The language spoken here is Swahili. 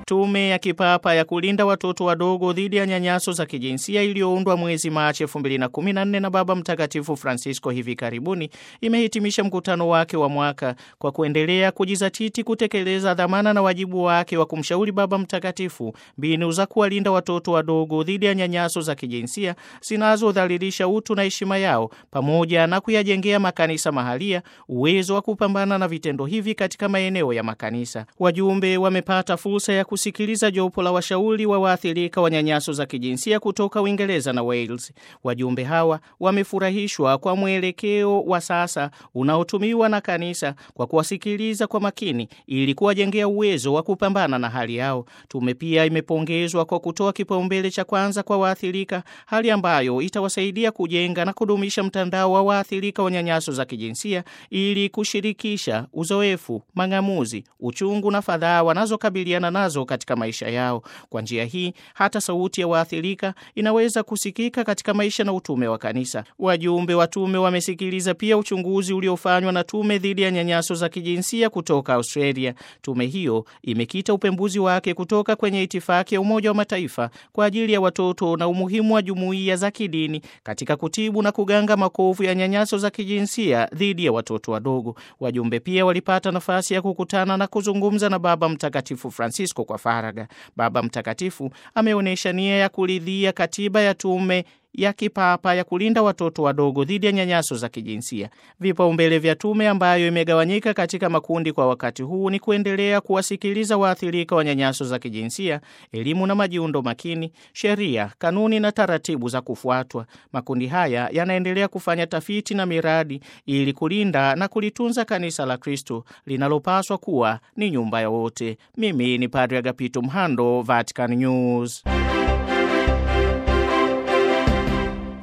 Tume ya kipapa ya kulinda watoto wadogo dhidi ya nyanyaso za kijinsia iliyoundwa mwezi Machi 2014 na Baba Mtakatifu Francisco hivi karibuni imehitimisha mkutano wake wa mwaka kwa kuendelea kujizatiti kutekeleza dhamana na wajibu wake wa kumshauri Baba Mtakatifu mbinu za kuwalinda watoto wadogo dhidi ya nyanyaso za kijinsia zinazodhalilisha utu na heshima yao pamoja na kuyajengea makanisa mahalia uwezo wa kupambana na vitendo hivi katika maeneo ya makanisa. Wajumbe wamepata fursa ya kusikiliza jopo la washauri wa waathirika wa nyanyaso za kijinsia kutoka Uingereza na Wales. Wajumbe hawa wamefurahishwa kwa mwelekeo wa sasa unaotumiwa na kanisa kwa kuwasikiliza kwa makini ili kuwajengea uwezo wa kupambana na hali yao. Tume pia imepongezwa kwa kutoa kipaumbele cha kwanza kwa waathirika, hali ambayo itawasaidia kujenga na kudumisha mtandao wa waathirika wa nyanyaso za kijinsia ili kushirikisha uzoefu, mang'amuzi, uchungu na fadhaa wanazokabiliana nazo katika maisha yao. Kwa njia hii hata sauti ya waathirika inaweza kusikika katika maisha na utume wa kanisa. Wajumbe wa tume wamesikiliza pia uchunguzi uliofanywa na tume dhidi ya nyanyaso za kijinsia kutoka Australia. Tume hiyo imekita upembuzi wake kutoka kwenye itifaki ya Umoja wa Mataifa kwa ajili ya watoto na umuhimu wa jumuiya za kidini katika kutibu na kuganga makovu ya nyanyaso za kijinsia dhidi ya watoto wadogo. Wajumbe pia walipata nafasi ya kukutana na kuzungumza na Baba Mtakatifu Francisco kwa faragha. Baba Mtakatifu ameonyesha nia ya kuridhia katiba ya tume ya kipapa ya kulinda watoto wadogo dhidi ya nyanyaso za kijinsia. Vipaumbele vya tume ambayo imegawanyika katika makundi kwa wakati huu ni kuendelea kuwasikiliza waathirika wa nyanyaso za kijinsia, elimu na majiundo makini, sheria, kanuni na taratibu za kufuatwa. Makundi haya yanaendelea kufanya tafiti na miradi ili kulinda na kulitunza kanisa la Kristo linalopaswa kuwa ni nyumba ya wote. Mimi ni Padre Agapito Mhando, Vatican News.